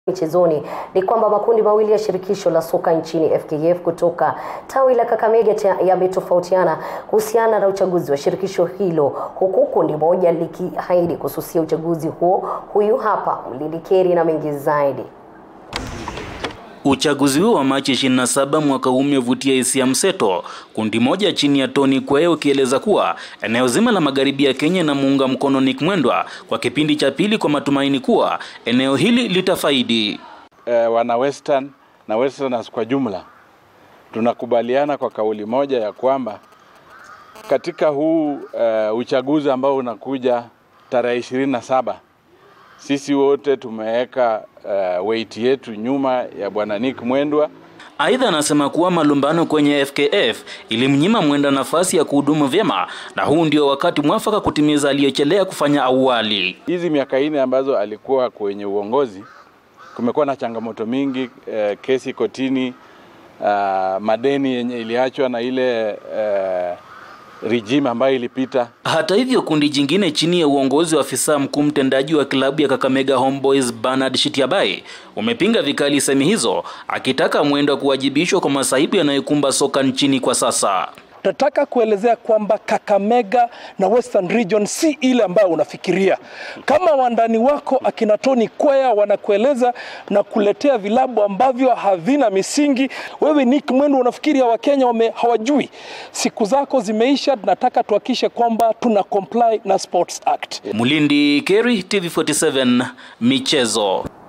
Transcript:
Michezoni ni kwamba makundi mawili ya shirikisho la soka nchini FKF kutoka tawi la Kakamega yametofautiana kuhusiana na uchaguzi wa shirikisho hilo, huku kundi moja likiahidi kususia uchaguzi huo. Huyu hapa Mlili Keri na mengi zaidi. Uchaguzi huo wa Machi 27 mwaka huu umevutia hisia mseto, kundi moja chini ya Tony Kweye ukieleza kuwa eneo zima la magharibi ya Kenya na muunga mkono Nick Mwendwa kwa kipindi cha pili kwa matumaini kuwa eneo hili litafaidi. Eh, wana Western na Westerners kwa jumla tunakubaliana kwa kauli moja ya kwamba katika huu uh, uchaguzi ambao unakuja tarehe ishirini na saba sisi wote tumeweka uh, weight yetu nyuma ya bwana Nick Mwendwa. Aidha, anasema kuwa malumbano kwenye FKF ilimnyima Mwenda nafasi ya kuhudumu vyema na huu ndio wakati mwafaka kutimiza aliyechelea kufanya awali. Hizi miaka nne ambazo alikuwa kwenye uongozi kumekuwa na changamoto mingi eh, kesi kotini, uh, madeni yenye iliachwa na ile eh, regime ambayo ilipita. Hata hivyo, kundi jingine chini ya uongozi wa afisa mkuu mtendaji wa klabu ya Kakamega Homeboys Bernard Shitiabai umepinga vikali semi hizo, akitaka Mwendwa kuwajibishwa kwa masaibu yanayokumba soka nchini kwa sasa. Tunataka kuelezea kwamba Kakamega na Western Region si ile ambayo unafikiria. Kama wandani wako akina Tony Kwea wanakueleza na kuletea vilabu ambavyo havina misingi, wewe Nick Mwendwa unafikiria Wakenya wame hawajui. Siku zako zimeisha. Tunataka tuhakikishe kwamba tuna comply na Sports Act. Mulindi Keri, TV47 Michezo.